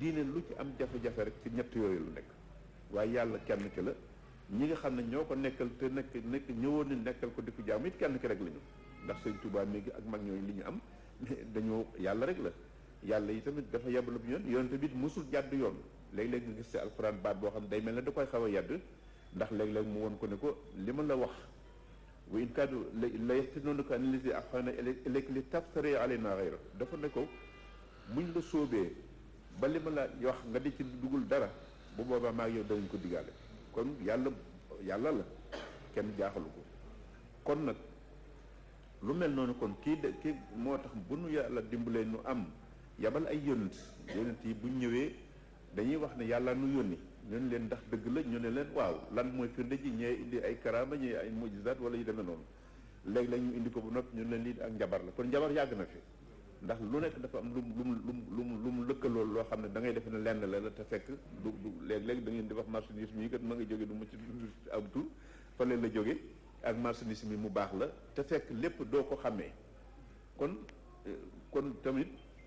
diine lu ci am jafe-jafe rek ci ñett yooyu lu nekk waaye yàlla kenn ki la ñi nga xam ne ñoo ko nekkal te nekk nekk ñëwoon ni nekkal ko di ko jaam it kenn ki rek la ñu ndax sëñ Tuubaa mi ak mag ñooñu li ñu am dañoo yàlla rek la yàlla yi tamit dafa yebal bu yoon yoon tamit musul jàdd yoon léeg-léeg nga gis ci alxuraan baat boo xam ne day mel ne da koy xaw a yedd ndax léeg-léeg mu won ko ne ko li ma la wax wa in kaadu la yaftinuunaka an allazi awhayna ilayka li taftari alaynaa ghayra dafa ne ko buñ la sóobee ba li ma la wax nga di ci dugul dara bu boobaa maa ngi yow danañ ko digaale kon yàlla yàlla la kenn jaaxalu ko kon nag lu mel noonu kon kii de kii moo tax bu nu yàlla dimbalee nu am yabal ay yonent yonent yi buñ ñëwee dañuy wax ne yàlla nu yónni ñu ne leen ndax dëgg la ñu ne leen waaw lan mooy firnde ji ñee indi ay karaama ñee ay mujizaat wala yu demee noonu léegi la ñu indi ko bu noppi ñu ne leen lii ak njabar la kon njabar yàgg na fi ndax lu nekk dafa am lu mu lu mu lu mu lu mu lëkkalool loo xam ne da ngay defe ne lenn la la te fekk du du léeg-léeg da ngeen di wax marchandise mi kat ma nga jóge du ma ci am tur fële la jóge ak marchandise mi mu baax la te fekk lépp doo ko xàmmee kon kon tamit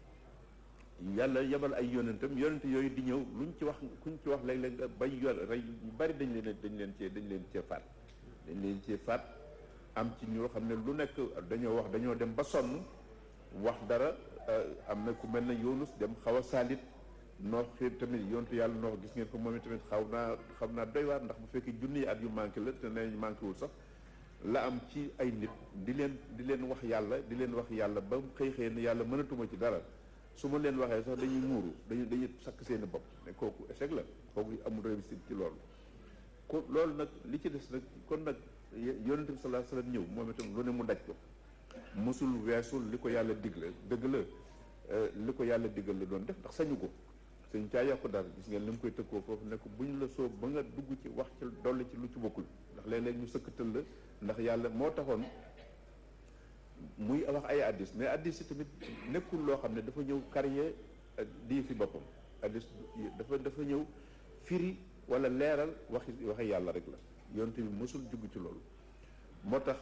yàlla yebal ay yonentam yonent yooyu di ñëw luñ ci wax kuñ ci wax léeg-léeg nga bañ yor rey ñu bari dañ leen dañ leen cee dañ leen cee faat dañ leen cee faat am ci ñoo xam ne lu nekk dañoo wax dañoo dem ba sonn wax dara am na ku mel ne Yunus dem xaw a saalit noox xiir tamit yontu yàlla noox gis ngeen ko moom tamit xaw naa xam naa doy waar ndax bu fekkee junni at yu manqué la te nee manqué wul sax la am ci ay nit di leen di leen wax yàlla di leen wax yàlla ba xëy xëy ne yàlla mënatuma ci dara su ma leen waxee sax dañuy muuru dañuy dañuy sakk seeni bopp ne kooku échec la kooku amul réussite ci loolu ko loolu nag li ci des nag kon nag yonente bi sallallahu alayhi wasallam ñëw moom itam lu ne mu daj ko mosul weesul li ko yàlla digle dëgg la li ko yàlla digal la doon def ndax sañu ko sañ caa yokk dara gis ngeen li mu koy tëkkoo foofu ne ko buñ la soob ba nga dugg ci wax ci dolli ci lu ci bokkul ndax léeg-léeg ñu sëkkatal la ndax yàlla moo taxoon muy wax ay addis mais addis yi tamit nekkul loo xam ne dafa ñëw carrière di fi boppam addis dafa dafa ñëw firi wala leeral waxi waxi yàlla rek la yonte bi mosul jugg ci loolu moo tax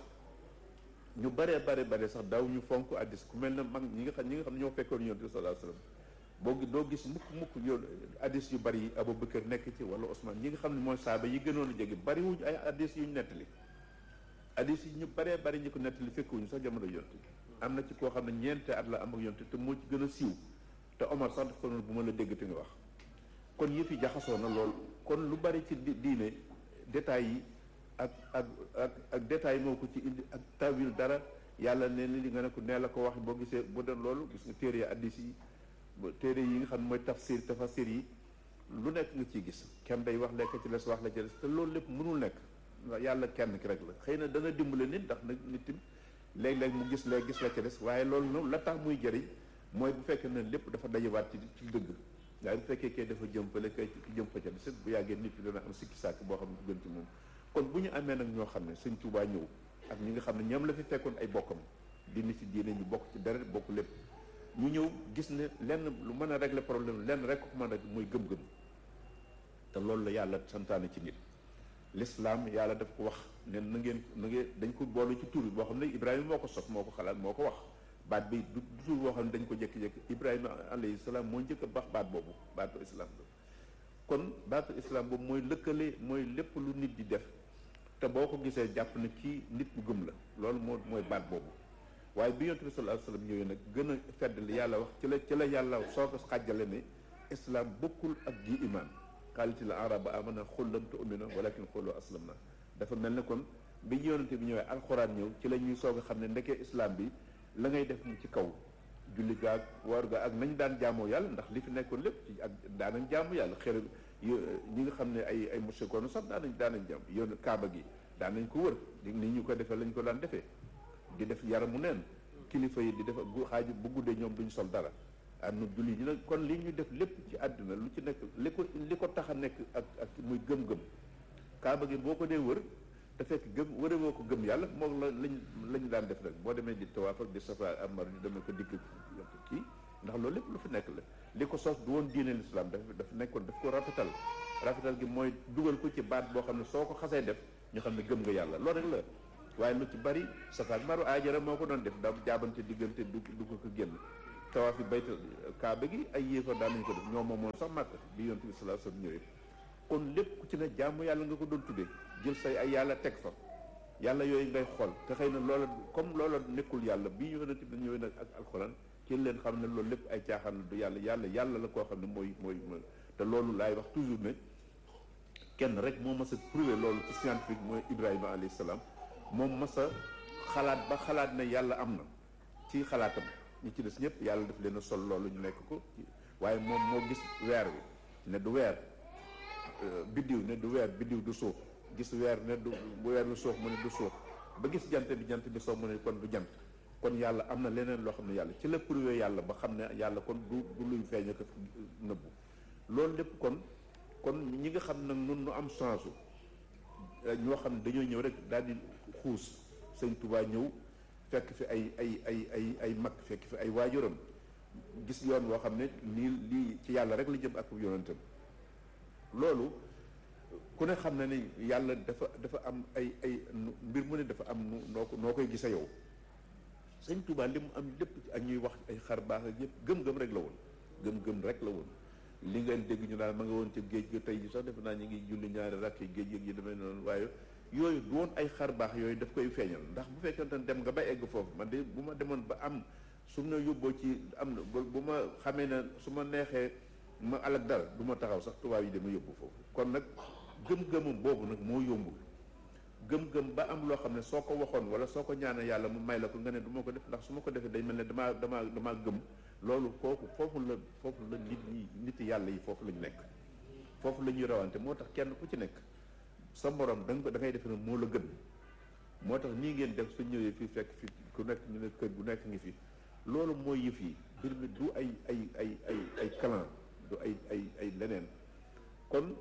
ñu baree bare bare sax daaw ñu fonk addis ku mel ne mag ñi nga xam ñi nga xam ñoo fekkoon yonte bi sallallahu alayhi wasallam boo doo gis mukk mukk yoon addis yu bari yi Abubakar nekk ci wala Ousmane ñi nga xam ne mooy saaba yi gënoon a jege bariwuñ ay addis yu ñu nettali addis yi ñu baree bari ñi ko nettali fekkuñu sax jamono yonte am na ci koo xam ne ñeente at la am ak yonte te moo ci gën a siiw te Omar sax daf ko noonu bu ma la dégg te nga wax kon yëf yi jaxasoo na lool kon lu bari ci diine détails yi ak ak ak ak détails moo ko ci indi ak tawil dara yàlla ne li nga ne ko nee la ko wax boo gisee bu doon loolu gis nga téere addis yi téere yi nga xam ne mooy tafsir tafasir yi lu nekk nga ciy gis kenn day wax lekk ci les wax la ci les te loolu lépp mënul nekk yàlla kenn ki rek la xëy na dana dimbale nit ndax nag nit tim léeg-léeg mu gis léeg gis la ci des waaye loolu noonu la tax muy jëriñ mooy bu fekkee ne lépp dafa dajewaat ci ci dëgg waaye bu fekkee kay dafa jëm fële kay jëm fa ca des bu yàggee nit ki dana am sikki sàkk boo xam ne du gën ci moom kon bu ñu amee nag ñoo xam ne sëñ Tuubaa ñëw ak ñi nga xam ne ñoom la fi fekkoon ay bokkam dindi ci diine ñu bokk ci deret bokk lépp ñu ñëw gis ne lenn lu mën a régler problème lenn rek ko mën a mooy gëm-gëm te loolu la yàlla santaane ci nit l'islam yàlla daf ko wax ne na ngeen na ngeen dañ ko boolu ci tur boo xam ne Ibrahima moo ko sos moo ko xalaat moo ko wax baat bi du tur boo xam ne dañ ko jékki-jékki Ibrahima alayhi salaam moo njëkk a baax baat boobu baatu islam la kon baatu islam boobu mooy lëkkale mooy lépp lu nit di def te boo ko gisee jàpp ne kii nit bu gëm la loolu moo mooy baat boobu waaye bi yonent bi sallallahu alayhi wasallam ñëwee nag gën a fedd li yàlla wax ci la ci la yàlla soo ko xàjjale ne islam bokkul ak gi iman xaaliti la araba amana xul lam tu'minu walakin xulu aslam na dafa mel ne kon bi yonente bi ñëwee alxuraan ñëw ci la ñuy soog a xam ne ndekee islam bi la ngay def mu ci kaw julli gaag war ga ak nañ daan jaamoo yàlla ndax li fi nekkoon lépp ci ak daanañ jaamu yàlla xër ñi nga xam ne ay ay mushrikoon sax daanañ daanañ jaam yoon kaaba gi daanañ ko wër di ni ñu ko defee lañ ko daan defee di def yaramu neen kilifa yi di def bu xaaju bu guddee ñoom duñ sol dara am na julli ñi nag kon li ñu def lépp ci àdduna lu ci nekk li ko li ko tax a nekk ak ak muy gëm-gëm kaaba gi boo ko dee wër te fekk gëm wëre woo ko gëm yàlla moom la lañ lañ daan def rek boo demee di tawaaf ak di safa amar di demee ko dikk kii ndax loolu lépp lu fi nekk la li ko sos du woon diine l'islam daf dafa nekkoon daf ko rafetal rafetal gi mooy dugal ko ci baat boo xam ne soo ko xasee def ñu xam ne gëm nga yàlla loolu rek la waaye lu ci bari safa ak maru aajara moo ko doon def daa jaabante diggante du dugg ko génn tawaaf yi baytal kaaba gi ay yéefar daan nañu ko def ñoo moomoon sax màkk bi yonent bi sallallahu alayhi wasallam ñëwee kon lépp ku ci ne jaamu yàlla nga ko doon tuddee jël say ay yàlla teg fa yàlla yooyu ngay xool te xëy na loola comme loola nekkul yàlla bi yonent bi ñëwee nag ak alxuraan ci leen xam ne loolu lépp ay caaxaan la du yàlla yàlla yàlla la koo xam ne mooy mooy te loolu laay wax toujours ne kenn rek moo mas a prouvé loolu ci scientifique mooy Ibrahima alayhi salaam moom mas a xalaat ba xalaat ne yàlla am na ci xalaatam ñi ci des ñëpp yàlla daf leen a sol loolu ñu nekk ko waaye moom moo gis weer wi ne du weer biddiw ne du weer biddiw du suuf gis weer ne du bu weer lu suuf mu ne du suuf ba gis jant bi jant bi soo mu ne kon du jant kon yàlla am na leneen loo xam ne yàlla ci la prouvé yàlla ba xam ne yàlla kon du du luy feeñ ak nëbbu loolu lépp kon kon ñi nga xam nag nun nu am chance ñoo xam ne dañoo ñëw rek daal di xuus sëñ Touba ñëw fekk fi ay ay ay ay ay mag fekk fi ay waajuram gis yoon woo xam ne nii lii ci yàlla rek la jëm ak yonentam loolu ku ne xam na ne yàlla dafa dafa am ay ay mbir mu ne dafa am noo ko noo koy gisa yow sëñ Touba li mu am lépp ak ñuy wax ay xar baax ak yëpp gëm-gëm rek la woon gëm-gëm rek la woon li ngeen dégg ñu daal ma nga woon ci géej gi tey ji sax defe naa ñu ngi julli ñaari rakk yi géej gi yi demee noonu waaye yooyu du woon ay xar baax yooyu daf koy feeñal ndax bu fekkente ne dem nga ba egg foofu man de bu ma demoon ba am su ma yóbboo ci am na bu ma xamee ne su ma neexee ma alak dara du ma taxaw sax tubaab yi dama yóbbu foofu kon nag gëm-gëmam boobu nag moo yombul gëm-gëm ba am loo xam ne soo ko waxoon wala soo ko ñaanee yàlla mu may la ko nga ne du ma ko def ndax su ma ko defee day mel ne damaa damaa damaa gëm loolu kooku foofu la foofu la nit ñi nit yàlla yi foofu lañu nekk foofu la ñuy rawante moo tax kenn ku ci nekk sa morom da nga ko da ngay defe ne moo la gën moo tax nii ngeen def su ñëwee fii fekk fi ku nekk ñu ne kër gu nekk ngi fi loolu mooy yëf yi mbir mi du ay ay ay ay ay clan du ay ay ay leneen kon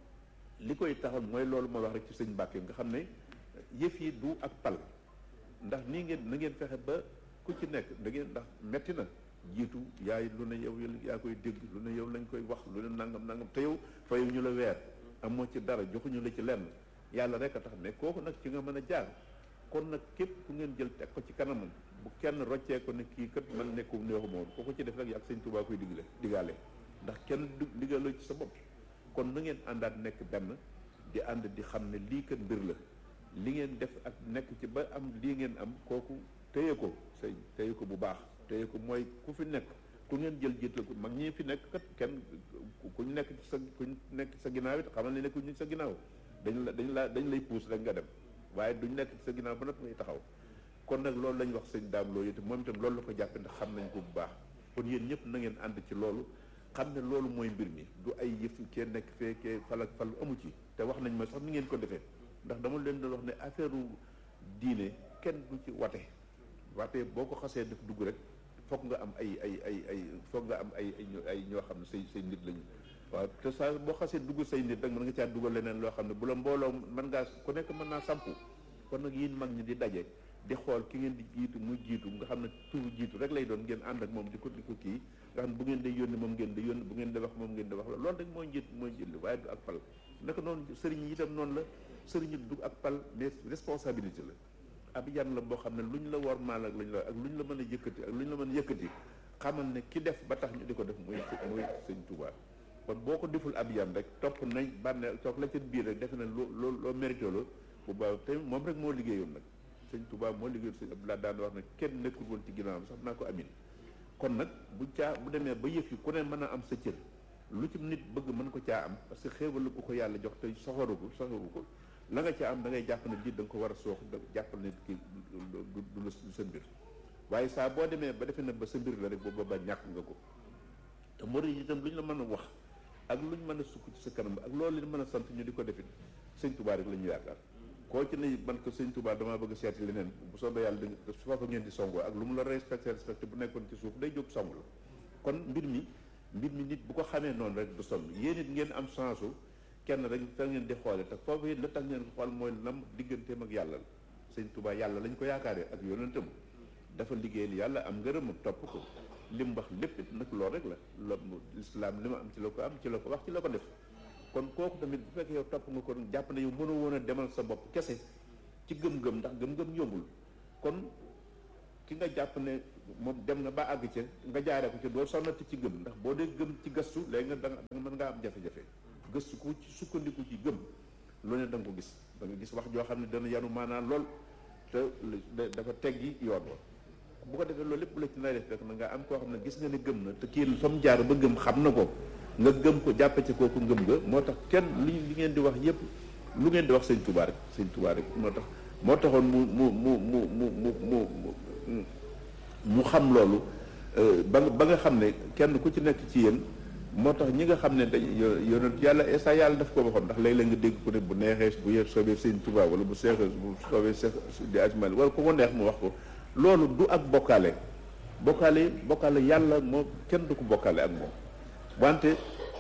li koy taxal mooy loolu ma wax rek ci sëñ Mbàkke nga xam ne yëf yi du ak pal ndax nii ngeen na ngeen fexe ba ku ci nekk da ngeen ndax metti na jiitu yaay lu ne yow yaa koy dégg lu ne yow lañ koy wax lu ne nangam nangam te yow fayu ñu la weer amoo ci dara joxuñu la ci lenn yàlla rek a tax mais kooku nag ci nga mën a jaar kon nag képp ku ngeen jël teg ko ci kanamam bu kenn roccee ko ne kii kat man nekku neexu moom ku ko ci def rek ak sëñ Tuubaa koy digle digaale ndax kenn du digaloo ci sa bopp kon na ngeen àndaat nekk benn di ànd di xam ne lii kat mbir la li ngeen def ak nekk ci ba am lii ngeen am kooku téye ko sëñ téye ko bu baax téye ko mooy ku fi nekk ku ngeen jël jiital ko mag ñi fi nekk kat kenn ku ñu nekk ci sa ku ñu nekk ci sa ginnaaw it xamal ne nekkuñu ci sa ginnaaw dañ la dañ la dañ lay puus rek nga dem waaye duñ nekk ci sa ginnaaw ba nag ngay taxaw kon nag loolu lañ wax sëñ daam loolu itam moom itam loolu la ko jàppe ndax xam nañ ko bu baax kon yéen ñëpp na ngeen ànd ci loolu xam ne loolu mooy mbir mi du ay yëf kee nekk fee kee fal ak fal amu ci te wax nañ ma sax ni ngeen ko defee ndax dama leen doon wax ne affaire diine kenn du ci wate wate boo ko xasee def dugg rek foog nga am ay ay ay ay foog nga am ay ay ñoo xam ne say say nit lañu waaw te saa boo xasee dugg say nit rek mën nga caa dugal leneen loo xam ne bu la mbooloo mën ngaa ku nekk mën naa sampu kon nag yéen mag ñi di daje di xool ki ngeen di jiitu muy jiitu nga xam ne turu jiitu rek lay doon ngeen ànd ak moom di ko di ko kii nga xam ne bu ngeen di yónni moom ngeen di yónni bu ngeen di wax moom ngeen di wax la loolu rek mooy njiit mooy njiit li waaye du ak pal naka noonu sëriñ yi itam noonu la sëriñ yi du ak pal mais responsabilité la ab yan la boo xam ne lu ñu la war maal ak lu ñu la ak lu ñu la mën a yëkkati ak lu ñu la mën a yëkkati xamal ne ki def ba tax ñu di ko def muy muy sëñ Tuubaa kon boo ko deful ab yan rek topp nañ bànne toog la ca biir rek defe na loo loo loo mérité la bu baax te moom rek moo liggéeyoon nag sëñ Tuubaa moo liggéeyoon sëñ Abdoulaye daan wax ne kenn nekkul woon ci ginnaawam sax naa ko amin kon nag bu caa bu demee ba yëf yi ku ne mën a am sa cër lu ci nit bëgg mën ko caa am parce que xéewal la ko ko yàlla jox te soxoru ko soxoru ko la nga ca am da ngay jàpp ne lii da nga ko war a soox jàppal ne kii du du sa mbir waaye saa boo demee ba defee na ba sa mbir la rek boobu ba ñàkk nga ko te murid yi itam lu ñu la mën a wax ak lu ñu mën a sukk ci sa kanam ak loolu leen mën a sant ñu di ko defit sëñ Tuubaa rek la ñu yaakaar koo ci ne man ko sëñ Tuubaa damaa bëgg seeti leneen bu soobee yàlla da su fa ko ngeen di songoo ak lu mu la respecté respecté bu nekkoon ci suuf day jóg song la kon mbir mi mbir mi nit bu ko xamee noonu rek du sonn yéen it ngeen am chance kenn rek fa ngeen di xoole te foofu it la tax ngeen ko xool mooy lam digganteem ak yàlla la sëñ Tuubaa yàlla lañ ko yaakaaree ak yonentam dafa liggéeyal yàlla am ngërëm topp ko li mu wax lépp it nag loolu rek la la lislaam li ma am ci la ko am ci la ko wax ci la ko def kon kooku tamit bu fekkee yow topp nga ko jàpp ne yow mënoo woon a demal sa bopp kese ci gëm-gëm ndax gëm-gëm yombul kon ki nga jàpp ne moom dem na ba àgg ca nga jaaree ko ca doo sonnati ci gëm ndax boo dee gëm ci gëstu léegi nga da nga mën ngaa am jafe-jafe gëstu ku ci sukkandiku ci gëm lu ne da nga ko gis da nga gis wax joo xam ne dana yanu maanaam lool te dafa teggi yoon wa bu ko defee loolu lépp la ci nay def rek na nga am koo xam ne gis nga ne gëm na te kii fa mu jaar ba gëm xam na ko nga gëm ko jàppe ci kooku ngëm nga moo tax kenn li li ngeen di wax yépp lu ngeen di wax sëñ Tuubaa rek sëñ Tuubaa rek moo tax moo taxoon mu mu mu mu mu mu mu mu xam loolu ba ba nga xam ne kenn ku ci nekk ci yéen moo tax ñi nga xam ne dañ yonent yàlla esa yàlla daf ko waxoon ndax léeg-léeg nga dégg ko ne bu neexee bu yee soobee sëñ Tuubaa wala bu seexee bu soobee seex di ajmal wala ko ko neex mu wax ko loolu du ak bokkaale bokkaale bokkaale yàlla moo kenn du ko bokkaale ak moom wante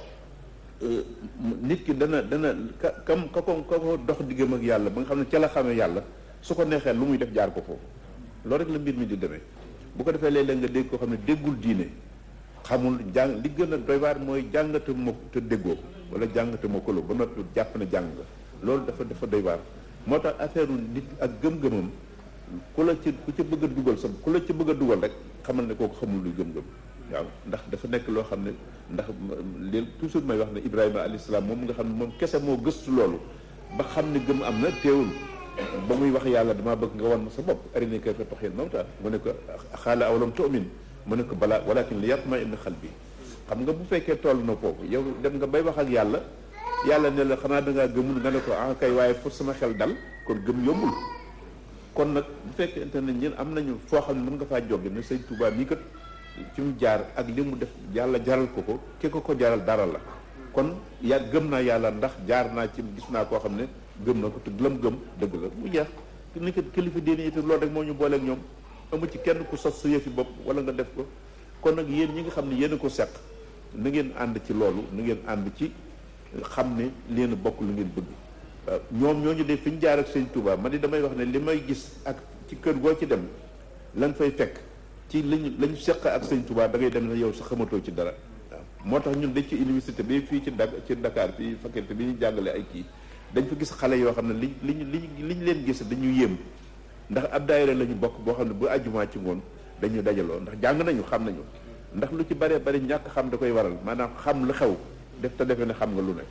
nit ki dana dana ka kam ka ko ka ko dox diggam ak yàlla ba nga xam ne ca la xamee yàlla su ko neexee lu muy def jaar ko foofu loolu rek la mbir mi di demee bu ko defee léeg-léeg nga dégg koo xam ne déggul diine xamul jàng li gën a doy waar mooy jàngate mo te déggoo ko wala jàngate mo kolo ba noppi jàpp na jàng nga loolu dafa dafa doy waar moo tax affaire nit ak gëm-gëmam ku la ci ku ci bëgg a dugal sa ku la ci bëgg a dugal rek xamal ne kooku xamul luy gëm-gëm waaw ndax dafa nekk loo xam ne ndax leen toujours may wax ne Ibrahima alayhi salaam moom nga xam ne moom kese moo gëstu loolu ba xam ne gëm am na teewul ba muy wax yàlla damaa bëgg nga wan ma sa bopp arinii kayfa tuhyil mawtaa mu ne ko xaala awalam tu'min mu ne ko balaa walakin li yatma'inna qalbi xam nga bu fekkee toll na foofu yow dem nga bay wax ak yàlla yàlla ne la xanaa da ngaa gëmul nga ne ko ah kay waaye pour sama xel dal kon gëm yombul kon nag bu fekkente ne ñun am nañu foo xam ne mën nga faa jóge ne sëñ Tuubaa mii kat fi mu jaar ak li mu def yàlla jaral ko ko ki ko ko jaral dara la kon ya gëm naa yàlla ndax jaar naa ci gis naa koo xam ne gëm na ko te lam gëm dëgg la mu jeex ni ko kilifa diine yi te loolu rek moo ñu booleeg ñoom amu ci kenn ku sos sa yëfi bopp wala nga def ko kon nag yéen ñi nga xam ne yéen a ko seq na ngeen ànd ci loolu na ngeen ànd ci xam ne leen bokk lu ngeen bëgg waaw ñoom ñooñu de fi ñu jaar ak sëñ Touba man di damay wax ne li may gis ak ci kër goo ci dem lan fay fekk ci lañu lañu seq ak sëñ Touba da ngay dem ne yow sa xamatoo ci dara waaw moo tax ñun dañ ci université bi fii ci Dak ci Dakar fii faculté bi ñu jàngale ay kii dañ fa gis xale yoo xam ne li liñ liñ liñ leen gis dañu yéem ndax ab daayira la ñu bokk boo xam ne bu àjjumaa ci ngoon dañuy dajaloo ndax jàng nañu xam nañu ndax lu ci bëree bëri ñàkk xam da koy waral maanaam xam lu xew def te defe ne xam nga lu ne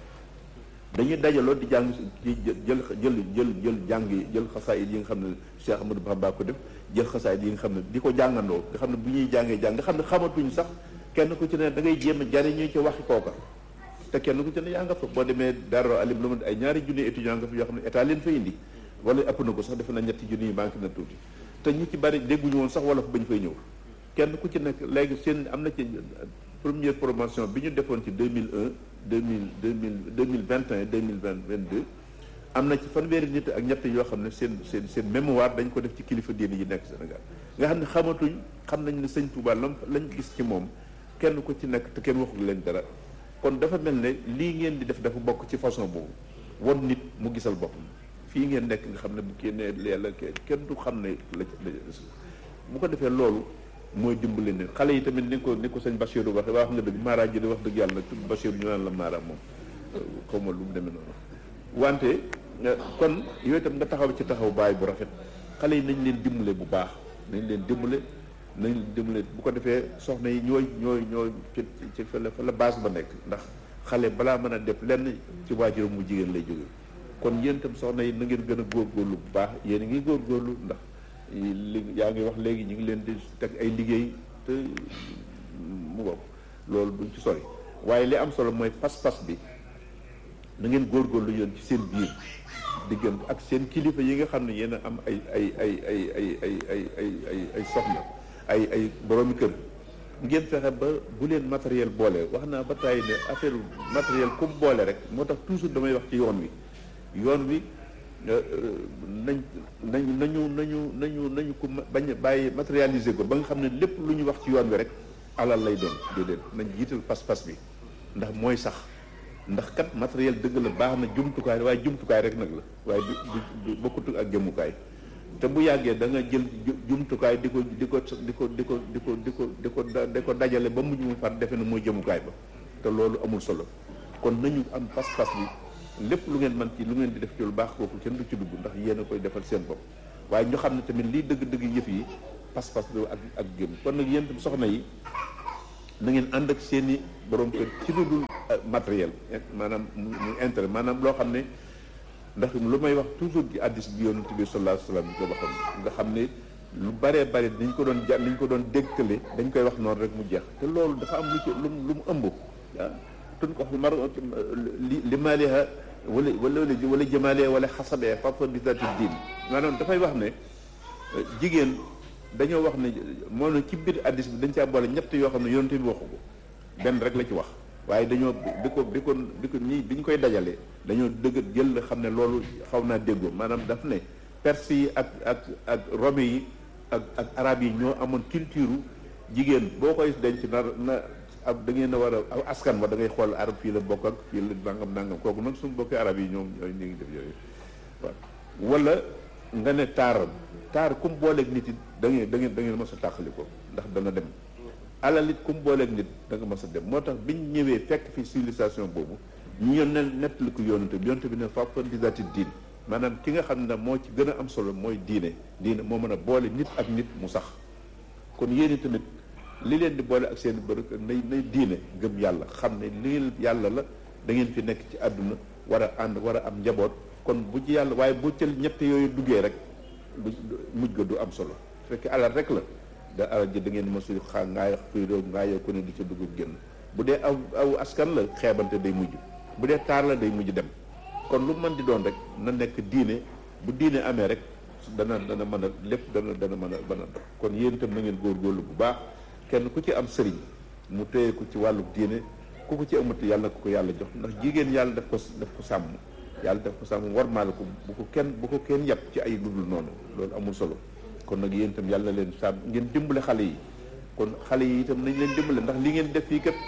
dañuy dajaloo di jàng ci jël jël jël jël jàng yi jël xasaayid yi nga xam ne Cheikh Ahmadou Bamba ko def jël xasaayid yi nga xam ne di ko jàngandoo nga xam ne bu ñuy jàngee jàng nga xam ne xamatuñ sax kenn ku ci ne da ngay jéem a jariñu ci waxi kooka te kenn ku ci ne yaa nga fa boo demee Darou Alim lu ma ay ñaari junni étudiant nga fa yoo xam ne état leen fa indi wala ëpp na ko sax defe na ñetti junni yi manqué na tuuti te ñu ci bari dégguñu woon sax wala fa bañ fay ñëw kenn ku ci nekk léegi seen am na ci première promotion bi ñu defoon ci 2001 2000 2000 2021 2022 am na ci fanweeri nit ak ñett yoo xam ne seen seen seen mémoire dañ ko def ci kilifa diine yi nekk Sénégal nga xam ne xamatuñ xam nañ ne sëñ Touba lam lañ gis ci moom kenn ku ci nekk te kenn waxul leen dara kon dafa mel ne lii ngeen di def dafa bokk ci façon boobu won nit mu gisal boppam fii ngeen nekk nga xam ne bu kii nee leela kenn du xam ne la bu ko defee loolu mooy dimbali ne xale yi tamit ni ko ni ko sëñ Bachirou wax wax nga dëgg Mara ji di wax dëgg yàlla nag tudd Bachirou ñu naan la Mara moom xaw ma lu mu demee noonu wante kon yooyu itam nga taxaw ci taxaw baay bu rafet xale yi nañ leen dimbale bu baax nañ leen dimbale nañ leen dimbale bu ko defee soxna yi ñooy ñooy ñooy ci ci fa la fa la base ba nekk ndax xale balaa mën a def lenn ci waajuram mu jigéen lay jóge kon yéen itam soxna yi na ngeen gën a góorgóorlu bu baax yéen a ngi góorgóorlu ndax li yaa ngi wax léegi ñu ngi leen di teg ay liggéey te mu ngoog loolu duñ ci sori waaye li am solo mooy pas-pas bi na ngeen góorgóorlu yéen ci seen biir diggante ak seen kilifa yi nga xam ne yéen a am ay ay ay ay ay ay ay ay ay ay soxna ay ay boroomi kër ngeen fexe ba bu leen matériel boole wax naa ba tàyyi ne affaire matériel comme boole rek moo tax toujours damay wax ci yoon wi yoon wi nañ nañ nañu nañu nañu nañu ko bañ bàyyi matérialiser ko ba nga xam ne lépp lu ñu wax ci yoon wi rek alal lay doon déedéet nañ jiital pas-pas bi ndax mooy sax ndax kat matériel dëgg la baax na jumtukaay waaye jumtukaay rek nag la waaye du du bokkutul ak jëmukaay te bu yàggee da nga jël jumtukaay di ko di ko di ko di ko di ko di ko di ko di ko dajale ba mujj mu far defe na mooy jëmukaay ba te loolu amul solo kon nañu am pas-pas bi lépp lu ngeen man ci lu ngeen di def ci lu baax kooku kenn du ci dugg ndax yéen a koy defal seen bopp waaye ñu xam ne tamit lii dëgg-dëgg yëf yi pas-pas bi ak ak gëm kon nag yéen tam soxna yi na ngeen ànd ak seen i borom kër ci lu dul matériel maanaam mu mu intérêt maanaam loo xam ne ndax lu may wax toujours ci addis bi yonent bi sallallahu alayhi wasallam ko waxoon nga xam ne lu baree bari dañ ko doon ja dañ ko doon déggtale dañ koy wax noonu rek mu jeex te loolu dafa am lu ci lu lu mu ëmb ah tun ko mar li li maaliha wala wala wala jëmaaliha wala xasabee fafa bi zati diin maanaam dafay wax ne jigéen dañoo wax ne moo ne ci biir addis bi dañ caa boole ñett yoo xam ne yonent bi waxu ko benn rek la ci wax waaye dañoo bi ko bi ko bi ko ñi bi ñu koy dajalee dañoo dëgg jël la xam ne loolu xaw naa déggoo maanaam daf ne perse yi ak ak ak rome yi ak ak arab yi ñoo amoon culture jigéen boo koy denc na na ab da ngeen a war a aw askan wa da ngay xool arab fii la bokk ak fii la nangam nangam kooku nag suñu bokki arab yi ñoom ñooy ñu ngi def yooyu waaw wala nga ne taar taar kum booleeg nit it da ngeen da ngeen da ngeen mës a tàqali ko ndax dana dem alal it kum booleeg nit da nga mës a dem moo tax biñ ñëwee fekk fi civilisation boobu ñu ñëw ne nettali ko yonante bi yonante bi ne fàppa disati diin maanaam ki nga xam ne moo ci gën a am solo mooy diine diine moo mën a boole nit ak nit mu sax kon yéen tamit li leen di boole ak seen bërëk nay nay diine gëm yàlla xam ne lii yàlla la da ngeen fi nekk ci àdduna war a ànd war a am njaboot kon bu ci yàlla waaye bu cël ñett yooyu duggee rek du mujj ga du am solo fekk alal rek la da alal ji da ngeen ma suy xaa ngaay fiidoo ngaayoo ko ne di ca dugg génn bu dee aw aw askan la xeebante day mujj bu dee taar la day mujj dem kon lu mën di doon rek na nekk diine bu diine amee rek dana dana mën a lépp dana dana mën a mën a dox kon yéen itam na ngeen góorgóorlu bu baax kenn ku ci am sëriñ mu téye ko ci wàllu diine ku ko ci amati yàlla na ko ko yàlla jox ndax jigéen yàlla daf ko daf ko sàmm yàlla daf ko sàmm warmaale ko bu ko kenn bu ko kenn yàpp ci ay ludul noonu loolu amul solo kon nag yéen itam yàlla leen sàmm ngeen dimbale xale yi kon xale yi itam nañ leen dimbale ndax li ngeen def fii kat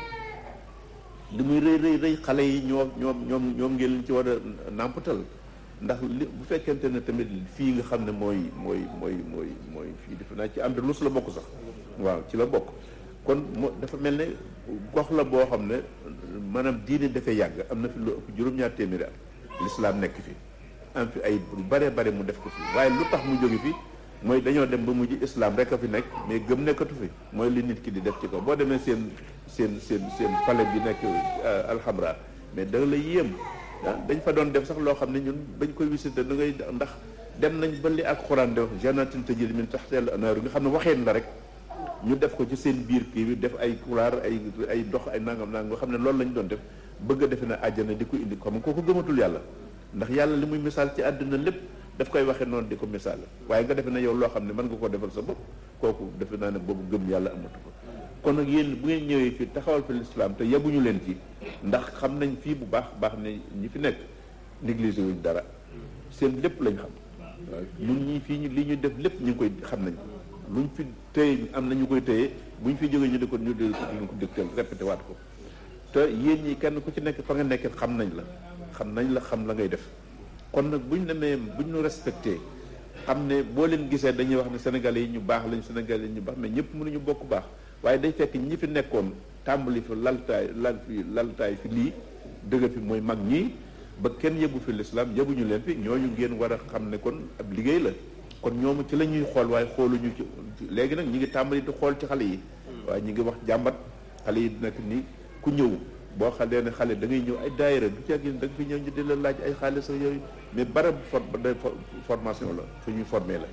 li muy rëy rëy rëy xale yi ñoom ñoom ñoom ñoom ngeen leen ci war a nàmpatal ndax li bu fekkente ne tamit fii nga xam ne mooy mooy mooy mooy mooy fii defe naa ci Andalus la bokk sax waaw ci la bokk kon moo dafa mel ne gox la boo xam ne maanaam diine dafay yàgg am na fi lu ëpp juróom-ñaar téeméeri at lislaam nekk fi am fi ay lu bare bare mu def ko fi waaye lu tax mu jóge fi mooy dañoo dem ba mujj islam rek a fi nekk mais gëm nekkatu fi mooy li nit ki di def ci ko boo demee seen seen seen seen palais bi nekk alxamra mais da la yéem ah dañ fa doon def sax loo xam ne ñun bañ koy visité da ngay ndax dem nañ ba li ak xuraan de wax jannatin tajri min tahtiha al-anhaaru nga xam ne waxeen la rek ñu def ko ci seen biir kii bi def ay couleur ay ay dox ay nangam nangam nga xam ne loolu lañ doon def bëgg a defe na àjjana di ko indi xam kooku gëmatul yàlla ndax yàlla li muy misaal ci àdduna lépp daf koy waxee noonu di ko misaal waaye nga defe ne yow loo xam ne mën nga koo defal sa bopp kooku defe naa ne boobu gëm yàlla amatu ko kon nag yéen bu ngeen ñëwee fii taxawal fi lislaam te yebuñu leen ci ndax xam nañ fii bu baax baax ne ñi fi nekk négligé wuñ dara seen lépp lañ xam waaw ñun ñii fii ñu li ñu def lépp ñu ngi koy xam nañ luñ fi téye am na ñu koy téye buñ fi jógee ñu di ko ñu di ko dëkkal répété waat ko te yéen ñi kenn ku ci nekk fa nga nekk xam nañ la xam nañ la xam la ngay def kon nag buñ demee buñ ñu respecté xam ne boo leen gisee dañuy wax ne sénégalais yi ñu baax lañ sénégalais yi ñu baax mais ñëpp mënuñu bokk baax waaye day fekk ñi fi nekkoon tàmbali fi laltaay lal fi laltaay fi lii dëgg fi mooy mag ñii ba kenn yëbu fi lislaam yëbuñu leen fi ñooñu ngeen war a xam ne kon ab liggéey la kon ñoom ci la ñuy xool waaye xooluñu ci léegi nag ñi ngi tàmbali di xool ci xale yi waaye ñi ngi wax jàmbat xale yi nekk ni ku ñëw boo xalee ne xale da ngay ñëw ay daayira du ci ak da nga fi ñëw ñu di la laaj ay xaalis ak yooyu mais barab for formation la fu ñuy formé la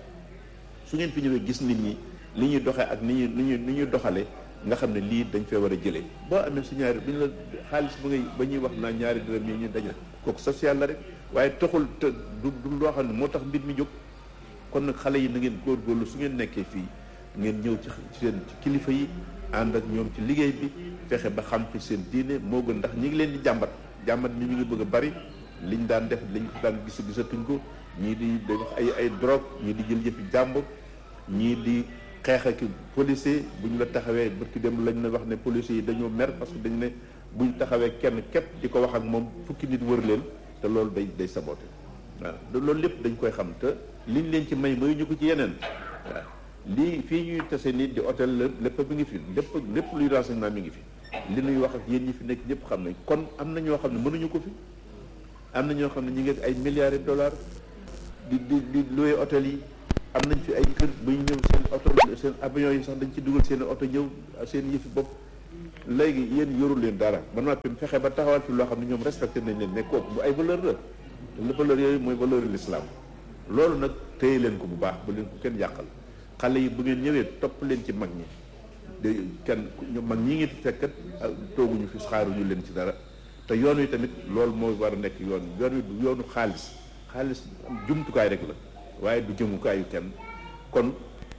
su ngeen fi ñëwee gis nit ñi li ñuy doxee ak ni ñuy ni ñuy ni ñuy doxalee nga xam ne lii dañ fee war a jëlee boo amee su ñaari bu ñu la xaalis ba ngay ba ñuy wax naa ñaari dërëm yi ñu daje kooku social la rek waaye taxul te du du loo xam ne moo tax mbir mi jóg kon nag xale yi na ngeen góorgóorlu su ngeen nekkee fii ngeen ñëw ci seen ci kilifa yi ànd ak ñoom ci liggéey bi fexe ba xam fi seen diine moo gën ndax ñi ngi leen di jàmbat jàmbat mi mi ngi bëgg a bari liñ daan def liñ daan gis gisatuñ ko ñii di def ay ay drogue ñii di jël yëfi jàmbur ñii di xeex ak policier bu ñu la taxawee barki dem lañ la wax ne policiers yi dañoo mer parce que dañ ne bu ñu taxawee kenn képp di ko wax ak moom fukki nit wër leen te loolu day day saboté waaw loolu lépp dañ koy xam te liñ leen ci may mayu ñu ko ci yeneen waaw lii fii ñuy tase nit di hôtel la lépp mi ngi fi lépp lépp luy renseignement mi ngi fi li ñuy wax ak yéen ñi fi nekk ñëpp xam nañ kon am na ñoo xam ne mënuñu ko fi am na ñoo xam ne ñu ngi ay milliards de dollars di di di loué hôtel yi am nañ fi ay kër bu ñu ñëw seen oto seen avion yi sax dañ ci dugal seen oto ñëw seen yëfi bopp léegi yéen yorul leen dara ba noppi fexe ba taxawal fi loo xam ne ñoom respecté nañ leen ne kooku bu ay valeur la te valeur yooyu mooy valeur l'islam loolu nag téye leen ko bu baax bu leen ko kenn yàqal xale yi bu ngeen ñëwee topp leen ci mag ñi de kenn ñu mag ñi ngi fekkat tooguñu fi xaaruñu leen ci dara te yoon wi tamit loolu moo war a nekk yoon yoon wi du yoonu xaalis xaalis jumtukaay rek la waaye du jëmukaayu kenn kon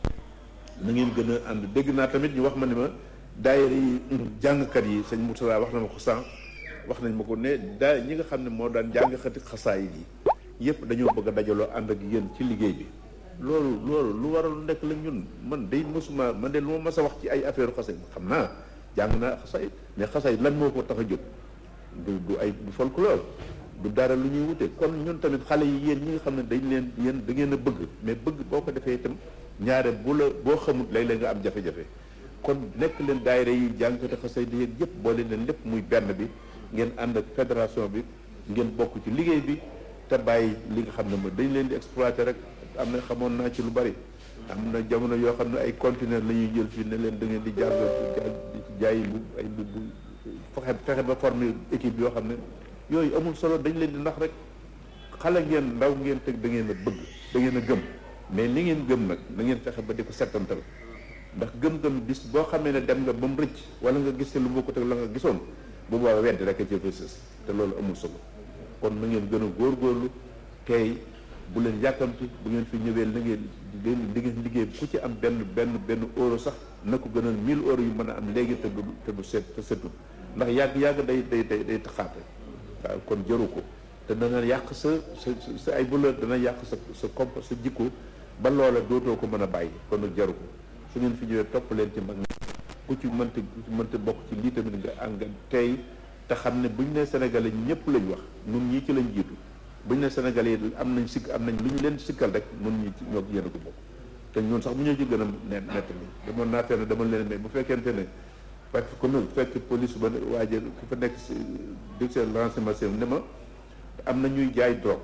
na ngeen gën a ànd dégg naa tamit ñu wax ma ne ma daayira yi jàngkat yi sëñ Mourtala wax na ma ko sànq wax nañ ma ko ne daa ñi nga xam ne moo daan jàngkati xasaayid yi yëpp dañoo bëgg a dajaloo ànd ak yéen ci liggéey bi loolu loolu lu waral nekk la ñun man day mosuma man de lu ma mas a wax ci ay affaire xasaayid xam naa jàng naa xasaayid mais xasaayid lan moo ko tax a jóg du du ay du folklore du dara lu ñuy wute kon ñun tamit xale yi yéen ñi nga xam ne dañ leen yéen da ngeen a bëgg mais bëgg boo ko defee itam ñaare bu la boo xamut léeg-léeg nga am jafe-jafe kon nekk leen daayira yi jàngkati xasay di yéen yëpp boole leen lépp muy benn bi ngeen ànd ak fédération bi ngeen bokk ci liggéey bi te bàyyi li nga xam ne ma dañ leen di exploiter rek am na xamoon naa ci lu bari am na jamono yoo xam ne ay conteneur la ñuy jël fii ne leen da ngeen di jàng jaay bu ay bu fexe fexe ba former équipe yoo xam ne yooyu amul solo dañ leen di nax rek xale ngeen ndaw ngeen teg da ngeen a bëgg da ngeen a gëm mais li ngeen gëm nag da ngeen fexe ba di ko settantal ndax gëm-gëm bis boo xamee ne dem nga ba mu rëcc wala nga gis te lu bokkut ak la nga gisoon bu boobaa weddi rek a ci sës te loolu amul solo kon na ngeen gën a góorgóorlu tey bu leen yàkkamti bu ngeen fi ñëwee na ngeen di ngeen liggéey ku ci am benn benn benn euro sax na ko gënal 1000 euros yu mën a am léegi te du te du set te setul ndax yàgg yàgg day day day day taxaate waaw kon jëru ko te dana yàq sa sa sa ay valeur dana yàq sa sa comp sa jikko ba loola dootoo ko mën a bàyyi kon nag jaru ko su ngeen fi ñëwee topp leen ci mag ñi ku ci mënta ku ci mënta bokk ci lii tamit nga ànga tey te xam ne buñ ne sénégalais ñëpp lañ wax nun ñii ci lañ jiitu buñ ne sénégalais yi am nañ sikk am nañ lu ñu leen sikkal rek nun ñi ñoo yéen a ko bokk te ñun sax bu ñoo ci gën a ne nett li demoon naa fenn dama leen mais bu fekkente ne fekk comme fekk police ba waaje ki fa nekk si directeur renseignement ne ma am na ñuy jaay drogue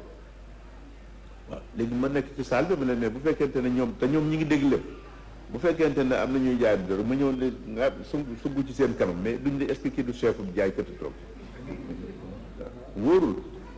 waaw léegi ma nekk ci salle bi ma ne mais bu fekkente ne ñoom te ñoom ñi ngi dégg lépp bu fekkente ne am na ñuy jaay drogue ma ñëw ne nga su sugg ci seen kanam mais duñ la expliquer du chef bu jaay këti drogue waaw wóorul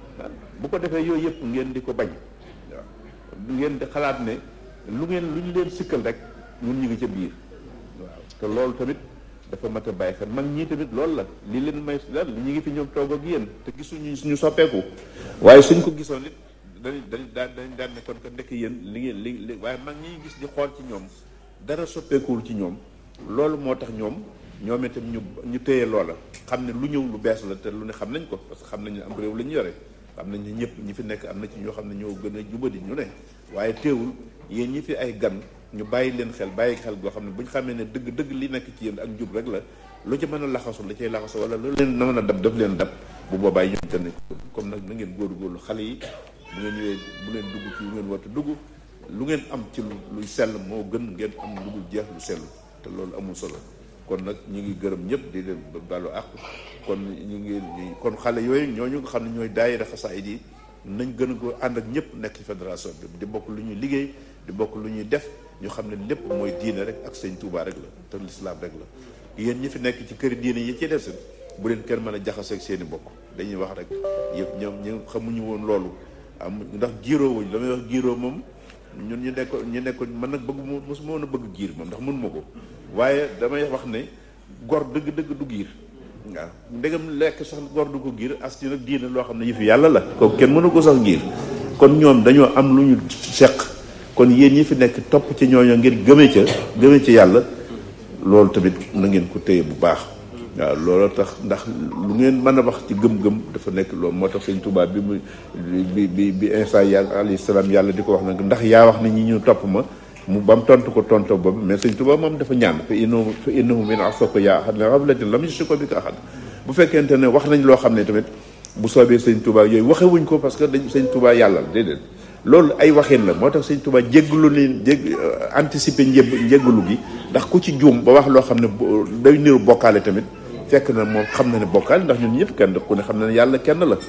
bu ko defee yooyu yëpp ngeen di ko bañ waaw ngeen di xalaat ne lu ngeen lu ñu leen sikkal rek ñun ñu ngi ca biir waaw te loolu tamit dafa mat a bàyyi xel mag ñii tamit loolu la li leen may lan ñu ngi fi ñoom toog ak yéen te gisuñu suñu soppeeku waaye suñ ko gisoon it dañ dañ daan dañ daan ne kon que ndekk yéen li ngeen li li waaye mag ñi gis di xool ci ñoom dara soppeekuwul ci ñoom loolu moo tax ñoom ñoom itam ñu ñu téye loola xam ne lu ñëw lu bees la te lu ne xam nañ ko parce que xam nañ ne am réew la ñu yore xam nañ ne ñëpp ñi fi nekk am na ci ñoo xam ne ñoo gën a jubadi ñu ne waaye teewul yéen ñi fi ay gan ñu bàyyi leen xel bàyyi xel goo xam ne bu ñu xamee ne dëgg dëgg li nekk ci yéen ak njub rek la lu ci mën a laxasu la cay laxasu wala lu leen na mën a dab daf leen dab bu boobaa ñoom tamit comme nag na ngeen góorgóorlu xale yi bu ngeen ñëwee bu leen dugg ci lu ngeen war a dugg lu ngeen am ci luy sell moo gën ngeen am lu dul jeex lu sell te loolu amul solo kon nag ñu ngi gërëm ñëpp di leen balu àq kon ñu ngi kon xale yooyu ñooñu nga xam ne ñooy daayira xasaayid yi nañ gën a ko ànd ak ñëpp nekk ci fédération bi di bokk lu ñuy liggéey di bokk lu ñuy def ñu xam ne lépp mooy diine rek ak sëñ Touba rek la te lislaam rek la yéen ñi fi nekk ci këri diine yi ci des bu leen kenn mën a jaxaseeg seen i bokk dañuy wax rek yëpp ñoom ñu xamuñu woon loolu am ndax giiroo wuñ la may wax giiroo moom ñun ñu nekkoon ñu nekkoon man nag bëgg mo mosuma woon a bëgg giir moom ndax mun ma ko waaye damay wax ne gor dëgg-dëgg du giir waaw ndegam lekk sax gor du ko giir as ci nag diine loo xam ne yëfi yàlla la kooku kenn mënu ko sax giir kon ñoom dañoo am lu ñu seq kon yéen ñi fi nekk topp ci ñooñu ngir gëmee ca gëmee ci yàlla loolu tamit na ngeen ko téye bu baax waaw loolu tax ndax lu ngeen mën a wax ci gëm-gëm dafa nekk loolu moo tax sëñ Tuubaa bi mu bi bi bi Iisaa yàlla alayhi salaam yàlla di ko wax nag ndax yaa wax ne ñi ñu topp ma mu ba mu tontu ko tontu boobu mais sëñ Tuubaa moom dafa ñaan fa innahu fa innahu min asako yaa ahad la rablatin lam yushrik bika ahad bu fekkente ne wax nañ loo xam ne tamit bu soobee sëñ Tuubaa yooyu waxewuñ ko parce que dañ sëñ Tuubaa yàlla la déedéet loolu ay waxin la moo tax sëñ Tuubaa jéggalu ni jég anticiper njëb njéggalu gi ndax ku ci juum ba wax loo xam ne day niru bokkaale tamit fekk na moom xam na ne bokkaale ndax ñun ñëpp kenn ku ne xam na ne yàlla kenn la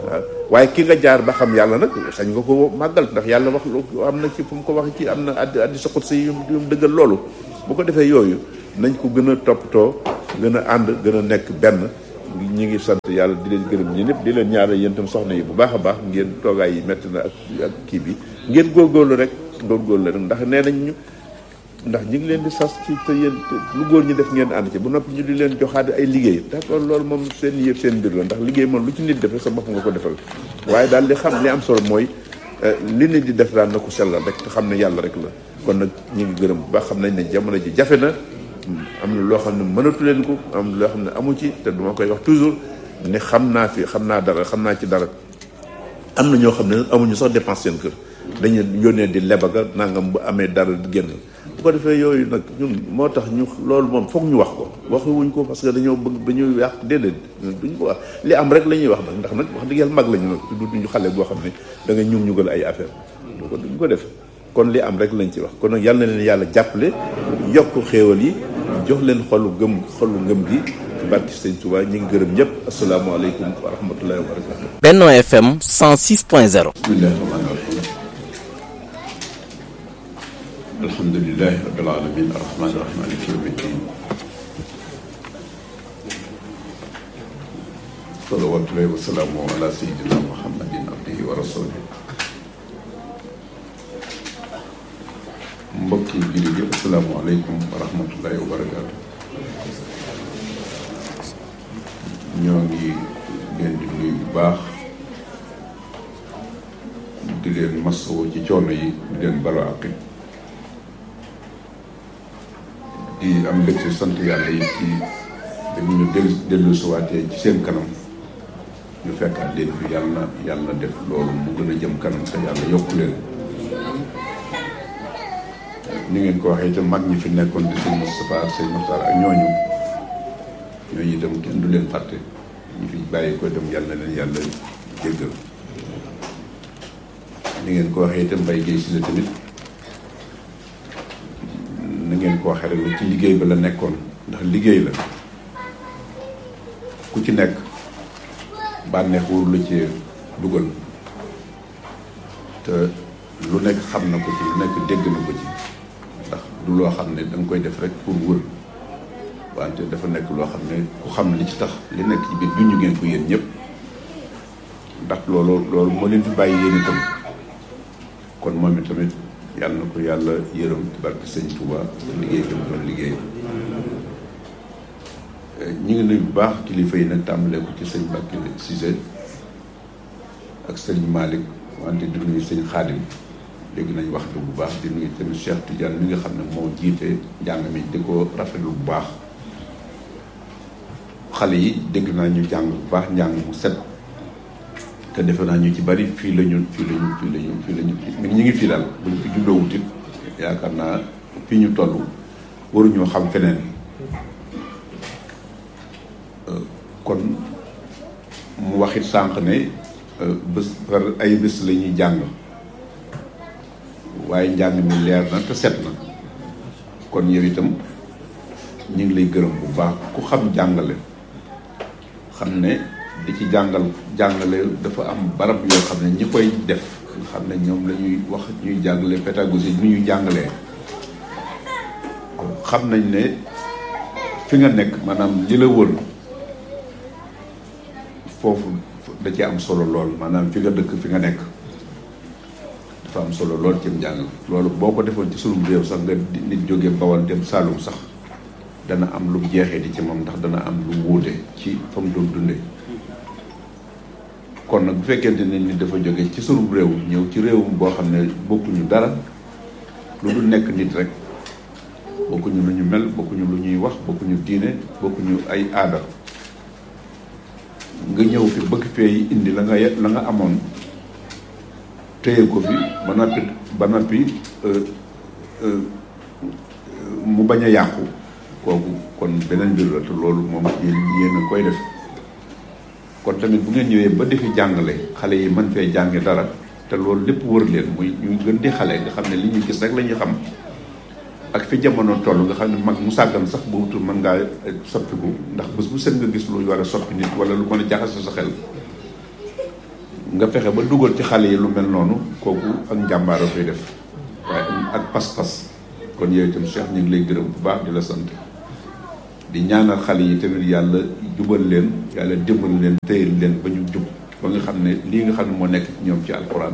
waaw waaye ki nga jaar ba xam yàlla nag sañ nga ko màggal ndax yàlla wax lu am na ci fu mu ko wax ci am na addi addi soxut si yu mu dëggal loolu bu ko defee yooyu nañ ko gën a toppatoo gën a ànd gën a nekk benn ñi ngi sant yàlla di leen gërëm ñi ñëpp di leen ñaanal yéen itam soxna yi bu baax a baax ngeen toogaay yi métti na ak ak kii bi ngeen góorgóorlu rek góorgóorlu rek ndax nee nañ ñu ndax ñi ngi leen di sas ci te yéen lu góor ñi def ngeen ànd ci bu noppi ñu di leen joxaat ay liggéey d'accord loolu moom seen yëpp seen mbir la ndax liggéey moom lu ci nit def rek sa bopp nga ko defal waaye daal li xam li am solo mooy li nit di def daal na ko sellal rek te xam ne yàlla rek la kon nag ñu ngi gërëm bu baax xam nañ ne jamono ji jafe na am na loo xam ne mënatu leen ko am loo xam ne amu ci te duma koy wax toujours ne xam naa fi xam naa dara xam naa ci dara am na ñoo xam ne amuñu sax dépense seen kër dañu yónnee di lebaga nangam bu amee dara génn bu ko defee yooyu nag ñun moo tax ñu loolu moom foog ñu wax ko waxuwuñ ko parce que dañoo bëgg ba ñuy yàq déedéet duñ ko wax li am rek la ñuy wax nag ndax nag wax dëgg yàlla mag lañu nag du duñu xale boo xam ne da nga ñum ñugal ay affaire du ko duñ ko def kon li am rek lañ ci wax kon nag yàlla na leen yàlla jàppale yokk xéewal yi jox leen xolu gëm xolu ngëm gi ci barki sëñ Touba ñu ngi gërëm ñëpp asalaamaaleykum wa rahmatullahi wa barakatu Benno FM 106.0 bismillahi rahmaani rahim alhamdulilahi rabbil alamin arrahmani rahim maliki yawmi ddin salawatullahi wa salaamu ala sayidina muhammadin abdihi wa rasulih mbokki jullit yi asalaamaaleykum wa rahmatullahi wa barakaatu ñoo ngi leen di nuyu bu baax di leen masawoo ci coono yi di leen balo àq di am mbégte sant yàlla yi ci dañu ñu dellu dellu suwaatee ci seen kanam ñu fekkaat leen fi yàlla yàlla def loolu mu gën a jëm kanam te yàlla yokku leen ni ngeen ko waxee itam mag ñi fi nekkoon di sëñ Moustapha ak sëñ Mokhtar ak ñooñu ñooñu itam kenn du leen fàtte ñu fi bàyyi ko itam yàlla na leen yàlla jéggal ni ngeen ko waxee itam Mbaye Guèye si la tamit na ngeen ko waxee rek ci liggéey ba la nekkoon ndax liggéey la ku ci nekk bànneex wóoru la ci dugal te lu nekk xam na ko ci lu nekk dégg na ko ci ndax du loo xam ne da nga koy def rek pour wër wante dafa nekk loo xam ne ku xam li ci tax li nekk ci biir junj ngeen ko yéen ñëpp ndax loolu loolu moo leen fi bàyyi yéen itam kon moom itamit yàlla na ko yàlla yërëm ci barke sëñ Touba liggéey bi mu doon liggéey ñi ngi nuyu bu baax kilifa yi nag tàmbalee ko ci sëñ Mbacke Cissé ak sëñ Malick wante di nuyu sëñ Xaadim dégg nañ wax bi bu baax di nuyu tamit Cheikh Tidiane mi nga xam ne moo jiite njàng mi di ko rafetlu bu baax xale yi dégg naa ñu jàng bu baax njàng mu set te defe naa ñu ci bari fii la ñu fii la ñu fii la ñu fii la ñu ñu ngi fii daal buñ fi juddoo wutit yaakaar naa fii ñu toll waruñoo xam feneen kon mu waxit sànq ne bés par ay bés la ñuy jàng waaye njàng mi leer na te set na kon yow itam ñu ngi lay gërëm bu baax ku xam jàngale xam ne di ci jàngal jàngale dafa am barab yoo xam ne ñi koy def nga xam ne ñoom la ñuy wax ñuy jàngale pédagogie ni ñuy jàngalee xam nañ ne fi nga nekk maanaam li la wër foofu da ci am solo lool maanaam fi nga dëkk fi nga nekk dafa am solo lool ci njàng loolu boo ko defoon ci sunum réew sax nga nit jóge Bawol dem Saalum sax dana am lu jeexee di ci moom ndax dana am lu wuute ci fa mu doon dunde kon nag bu fekkente ne nit dafa jóge ci sunum réew ñëw ci réewum boo xam ne bokkuñu dara lu dul nekk nit rek bokkuñu lu ñu mel bokkuñu lu ñuy wax bokkuñu diine bokkuñu ay aada nga ñëw fi bëgg fee indi la nga la nga amoon téye ko fi ba noppi ba noppi mu bañ a yàqu kooku kon beneen mbir la te loolu moom yéen yéen a koy def kon tamit bu ngeen ñëwee ba defi jàngale xale yi mën fee jànge dara te loolu lépp wër leen muy ñu gën di xale nga xam ne li ñu gis rek la ñuy xam ak fi jamono toll nga xam ne mag mu sàggan sax bu wutul mën ngaa soppiku ndax bés bu set nga gis lu war a soppi nit wala lu mën a jaxase sa xel nga fexe ba dugal ci xale yi lu mel noonu kooku ak njàmbaara koy def waaye ak pas-pas kon yooyu itam Cheikh ñu ngi lay gërëm bu baax di la sant di ñaanal xale yi tamit yàlla jubal leen yàlla dimbal leen téyel leen ba ñu jub ba nga xam ne lii nga xam ne moo nekk ci ñoom ci alxuraan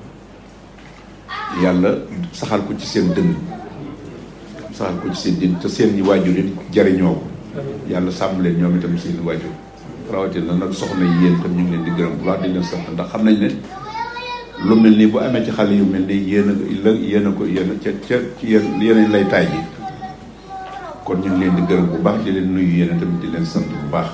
yàlla saxal ko ci seen dënn saxal ko ci seen dënn te seen ñi waajur yi jariñoo ko yàlla sàmm leen ñoom itam seen waajur rawatina nag soxna yi yéen tam ñu ngi leen di gërëm bu baax di leen sant ndax xam nañ ne lu mel nii bu amee ci xale yu mel nii yéen a la yéen a ko yéen a ca ca ci yéen yéen lay taay ji kon ñu ngi leen di gërëm bu baax di leen nuyu yéen tamit di leen sant bu baax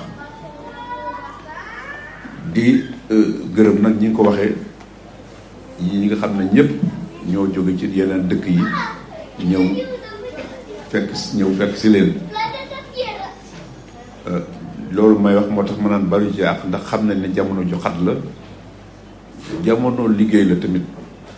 di gërëm nag ñi nga ko waxee ñi nga xam ne ñëpp ñoo jóge ci yeneen dëkk yi ñëw fekk ñëw fekk si leen loolu may wax moo tax ma naan bari ci àq ndax xam nañ ne jamono ju xat la jamono liggéey la tamit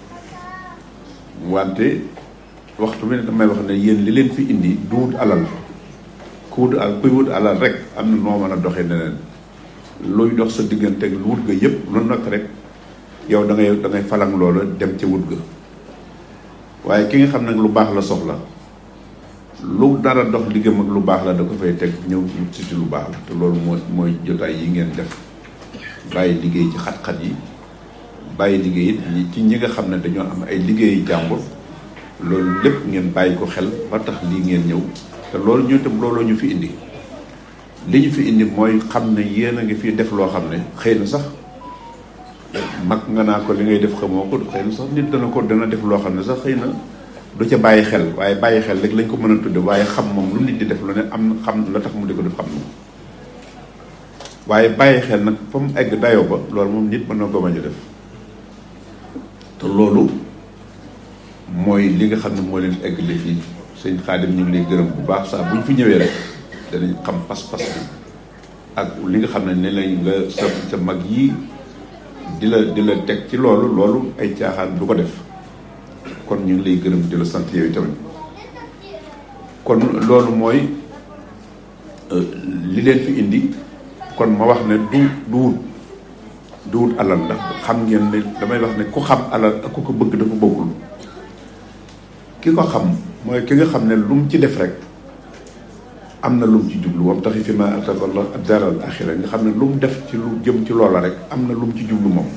wante waxtu bi ne damay wax ne yéen li leen fi indi du wut alal ku wut alal kuy wut alal rek am na noo mën a doxee neneen luy dox sa diggante ak lu wut ga yëpp lu nekk rek yow da ngay da ngay falang loola dem ca wut ga waaye ki nga xam nag lu baax la soxla lu dara dox liggéeyam ak lu baax la da ko fay teg ñëw wut si lu baax la te loolu mooy mooy jotaay yi ngeen def bàyyi liggéey ci xat-xat yi bàyyi liggéey it ci ñi nga xam ne dañoo am ay liggéeyu jàmbur loolu lépp ngeen bàyyi ko xel ba tax lii ngeen ñëw te loolu ñu tam looloo ñu fi indi li ñu fi indi mooy xam ne yéen a ngi fi def loo xam ne xëy na sax mag nga naa ko li ngay def xamoo ko xëy na sax nit dana ko dana def loo xam ne sax xëy na du ca bàyyi xel waaye bàyyi xel rek lañ ko mën a tudde waaye xam moom lu nit di def lu ne am na xam la tax mu di ko def xam na waaye bàyyi xel nag fa mu egg dayoo ba loolu moom nit mën na ko bañ a def te loolu mooy li nga xam ne moo leen egg li fii sëñ Xaadim ñu ngi lay gërëm bu baax saa bu ñu fi ñëwee rek danañ xam pas-pas bi ak li nga xam ne ne lañ nga sa sa mag yii di la di la teg ci loolu loolu ay caaxaan du ko def kon ñu ngi lay gërëm di la sant yow tamit kon loolu mooy li leen fi indi kon ma wax ne du du wut du wut alal ndax xam ngeen ne damay wax ne ku xam alal ak ku ko bëgg dafa bokkul ki ko xam mooy ki nga xam ne lu mu ci def rek am na lu mu ci jublu moom taxi fi ma atakallah daral axira nga xam ne lu mu def ci lu jëm ci loola rek am na lu mu ci jublu moom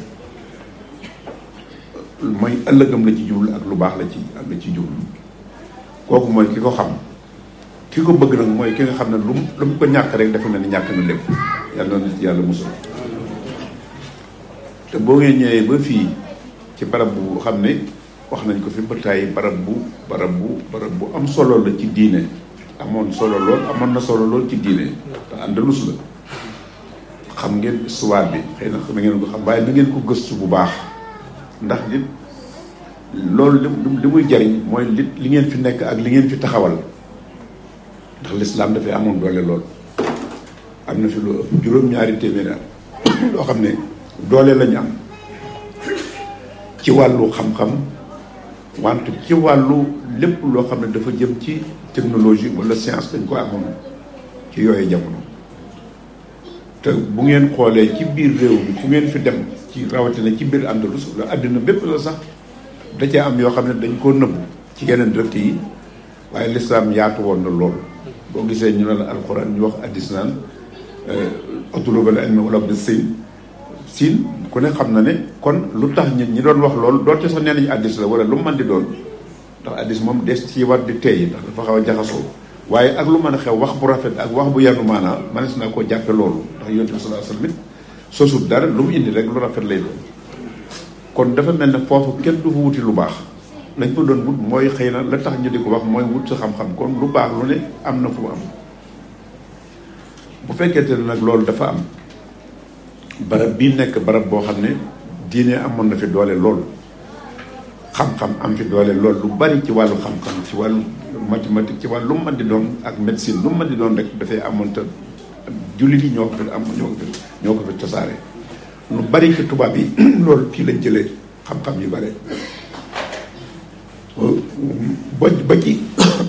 mooy ëllëgam la ci jublu ak lu baax la ci ak la ci jublu kooku mooy ki ko xam ki ko bëgg nag mooy ki nga xam ne lu mu lu mu ko ñàkk rek dafa mel ni ñàkk na lépp yàlla na ci yàlla musul te boo ngeen ñëwee ba fii ci barab bu xam ne wax nañ ko fi ba tàyyi barab bu barab bu barab bu am solo la ci diine amoon solo lool amoon na solo lool ci diine te Andalus la xam ngeen histoire bi xëy na da ngeen ko xam waaye na ngeen ko gëstu bu baax ndax li loolu li li muy jariñ mooy li li ngeen fi nekk ak li ngeen fi taxawal ndax lislaam dafay amoon doole lool am na fi lu ëpp juróom-ñaari téeméeri at loo xam ne doole lañu am ci wàllu xam-xam wante ci wàllu lépp loo xam ne dafa jëm ci technologie wala science dañ ko amoon ci yooyu jamono te bu ngeen xoolee ci biir réew mi fu ngeen fi dem ci rawatina ci biir Andalus la àddina bépp la sax da cee am yoo xam ne dañ koo nëbbu ci yeneen dëkk yi waaye lislaam yaatu woon na lool boo gisee ñu ne la alxuraan ñu wax addis naan atlubal ilmi wala bi siin siin ku ne xam na ne kon lu tax ñi ñi doon wax loolu doonte sax nee nañu addis la wala lu mu mën di doon ndax addis moom des ci war di teey ndax dafa xaw a jaxasoo waaye ak lu mën a xew wax bu rafet ak wax bu yanu maanaa manes naa koo jàppe loolu ndax yonent bi sallallahu alayhi wasallam sosut dara lu mu indi rek lu rafet lay doon kon dafa mel ne foofu kenn du fa wuti lu baax lañ fa doon wut mooy xëy na la tax ñu di ko wax mooy wut sa xam-xam kon lu baax lu ne am na fu mu am bu fekkente ne nag loolu dafa am barab bii nekk barab boo xam ne diine amoon na fi doole lool xam-xam am fi doole lool lu bari ci wàllu xam-xam ci wàllu mathématique ci wàllu lu mu mën di doon ak médecine lu mu mën di doon rek dafay amoon te jullit yi ñoo ko fi am ñoo ko fi ñoo ko fi tasaare lu bari ci tubaab yi loolu fii lañ jëlee xam-xam yu bare ba ba ci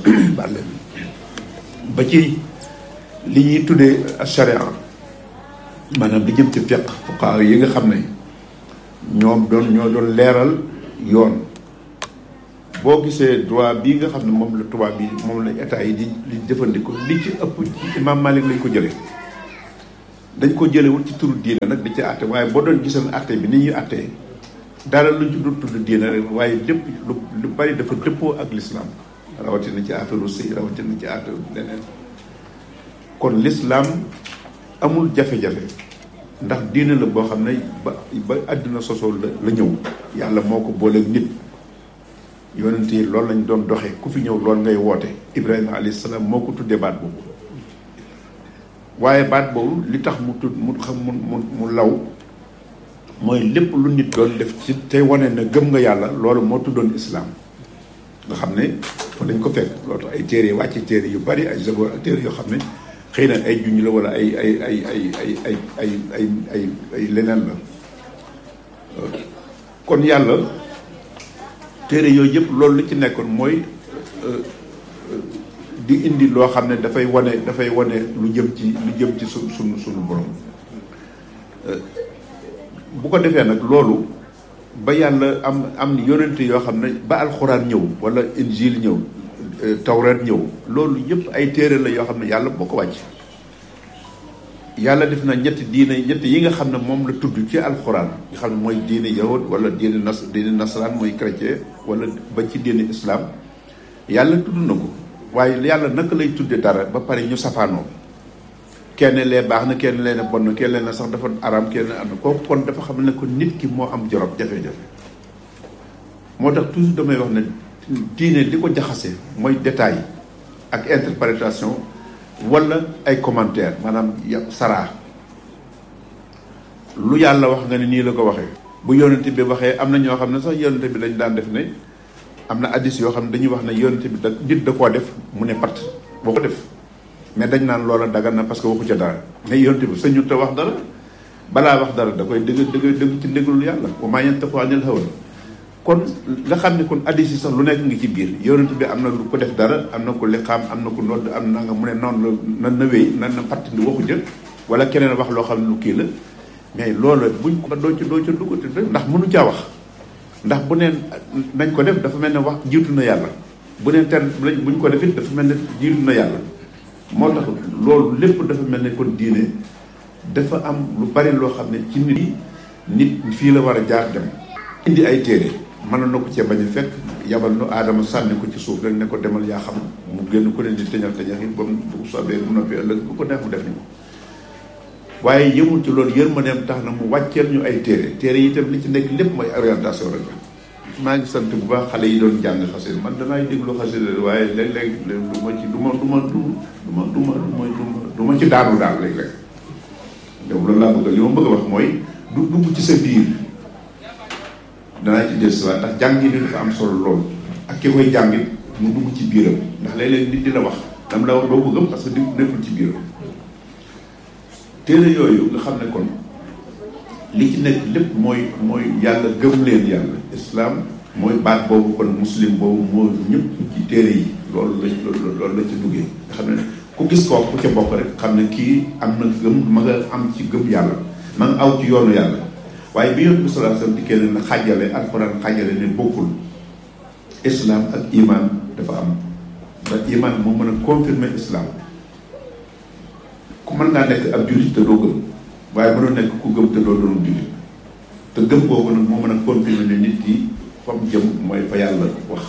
ba ci li ñuy tuddee sharia maanaam li jëm ci fiqh fuqaha yi nga xam ne ñoom doon ñoo doon leeral yoon boo gisee droit bii nga xam ne moom la tubaab bi moom la état yi di di jëfandikoo li ci ëpp ci imam Malik lañ ko jëlee dañ ko jëlewul ci turu diine nag di ci àtte waaye boo doon gisal àtte bi ni ñuy àttee dara luñ ci dul tudd diine rek waaye lépp lu lu bari dafa dëppoo ak l'islam rawatina ci affaire sëy rawatina ci affaire leneen kon l'islam amul jafe-jafe ndax diine la boo xam ne ba ba àddina sosoo la la ñëw yàlla moo ko booleeg nit yonent yi loolu lañ doon doxee ku fi ñëw loolu ngay woote Ibrahima alayhi salaam moo ko tuddee baat boobu waaye baat boobu li tax mu tudd mu xam mu mu mu law mooy lépp lu nit doon def ci tey wane na gëm nga yàlla loolu moo tuddoon islaam nga xam ne fa dañ ko fekk loolu tax ay téere wàcce téere yu bari ay zaboor ak téere yoo xam ne xëy na ay junj la wala ay ay ay ay ay ay ay ay ay ay leneen la kon yàlla téere yooyu yëpp loolu li ci nekkoon mooy di indi loo xam ne dafay wane dafay wane lu jëm ci lu jëm ci su sunu sunu borom bu ko defee nag loolu ba yàlla am am yonente yoo xam ne ba alxuraan ñëw wala injil ñëw tawrat ñëw loolu yëpp ay téere la yoo xam ne yàlla boo ko wàcc yàlla def na ñetti diine ñetti yi nga xam ne moom la tudd ci alxuraan nga xam ne mooy diine yahud wala diine nas diine nasaraan mooy chrétien wala ba ci diine islam yàlla tudd na ko waaye yàlla naka lay tudde dara ba pare ñu safaanoo kenn lee baax na kenn lee ne bon na kenn lee ne sax dafa araam kenn lee am na kooku kon dafa xam ne ko nit ki moo am jorob jafe-jafe moo tax toujours damay wax ne diine li ko jaxase mooy détail ak interprétation wala ay commentaire maanaam saraa lu yàlla wax nga ne nii la ko waxee bu yonent bi waxee am na ñoo xam ne sax yonent bi dañ daan def ne am na addis yoo xam ne dañuy wax ne yonent bi da nit da koo def mu ne pat boo ko def mais dañ naan loola dagan na parce que waxu ca dara mais yonent bi sañu te wax dara balaa wax dara da koy dëgg dëgg dëgg ci ndéglul yàlla wa maa yantiqu anil hawa kon nga xam ne kon addis yi sax lu nekk ngi ci biir yonent bi am na lu ko def dara am na ko liqaam am na ko nodd am na nga mu ne noonu la na na wéy na na patt ndi waxu jël wala keneen wax loo xam ne lu kii la mais loolu buñ ko doo ci doo ca duggati ndax mënu caa wax ndax bu neen nañ ko def dafa mel ne wax jiitu na yàlla bu neen ter buñ ko def it dafa mel ne jiitu na yàlla moo tax loolu lépp dafa mel ne kon diine dafa am lu bari loo xam ne ci nit yi nit fii la war a jaar dem indi ay téere mën na ko cee bañ a fekk yabal nu aadama sànni ko ci suuf rek ne ko demal yaa xam mu génn ko leen di teñal teñal yi ba mu bu soobee bu noppee ëllëg bu ko neex mu def ni ko waaye yëmul ci loolu yërmandeem tax na mu wàcceel ñu ay téere téere yi itam li ci nekk lépp mooy orientation rek la maa ngi sant bu baax xale yi doon jàng xasida man danaay déglu xasida waaye léeg-léeg du ma ci du ma du ma du ma du ma du ma du ma ci daanu daal léeg-léeg donc loolu laa bëgg li ma bëgg a wax mooy du dugg ci sa biir danaa ci des waat ndax jàng yi dafa am solo lool ak ki koy jàngit mu dugg ci biiram ndax léeg-léeg nit di la wax dam la wax doo ko gëm parce que di nekkul ci biiram téere yooyu nga xam ne kon li ci nekk lépp mooy mooy yàlla gëm leen yàlla islam mooy baat boobu kon muslim boobu moo ñëpp ci téere yi loolu la loolu la ci duggee nga xam ne ku gis koo ku ca bokk rek xam ne kii am na gëm ma nga am ci gëm yàlla ma nga aw ci yoonu yàlla waaye bi yonent bi sallallahu alayhi wasallam dikkee ne na xàjjale alxuraan xàjjale ne bokkul islam ak iman dafa am ndax iman moo mën a confirmer islam ku mën ngaa nekk ab jullit te doo gëm waaye mënoo nekk ku gëm te doo doon jullit te gëm boobu nag moo mën a confirmer ne nit ki fa mu jëm mooy fa yàlla wax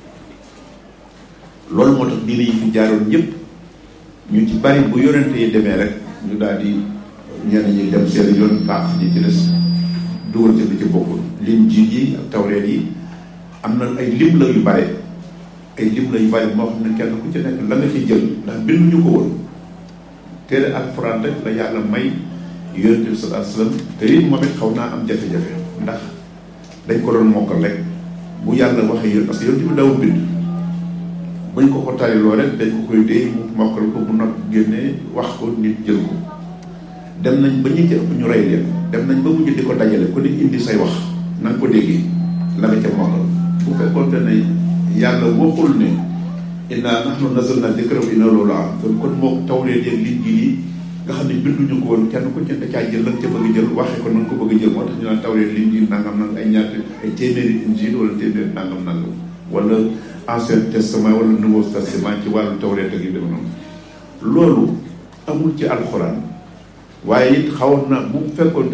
loolu moo tax diine yi fi jaaroon ñëpp ñu ci bari bu yonente yi demee rek ñu daal di ñenn ñi dem seen yoon baax ñi ci des dugal ci lu ci bokkul lim jiit yi ak tawreet yi am na ay lim la yu bare ay lim la yu bare moo xam ne kenn ku ci nekk la nga ci jël ndax binduñu ko woon téere alxuraan rek la yàlla may yonente bi sallallahu alayhi wasallam te it moom it xaw naa am jafe-jafe ndax dañ ko doon mokkal rek bu yàlla waxee yoon parce que yonente bi dawul bind buñ ko ko tariloo rek dañ ko koy dee mu mokkal ko bu not génnee wax ko nit jël ko dem nañ ba ñi ci ëpp ñu rey leen dem nañ ba mujj di ko dajale ku ne indi say wax na nga ko déggee la nga ca mokkal bu fekkoon te ne yàlla waxul ne inna nahnu nazzalna dhikra wa inna lahu lahafidun kon moo tawlee léeg liñ ji yi nga xam ne binduñu ko woon kenn ku ci da caa jël la ca bëgg jël waxee ko nan ko bëgg jël moo tax ñu naan tawreet li ñu nangam nangam ay ñaata ay téeméeri injil wala téeméeri nangam nangam wala ancien testament wala nouveau testament ci wàllu tawreet ak yu dem noonu loolu amul ci alxuraan waaye it xawoon na bu fekkoon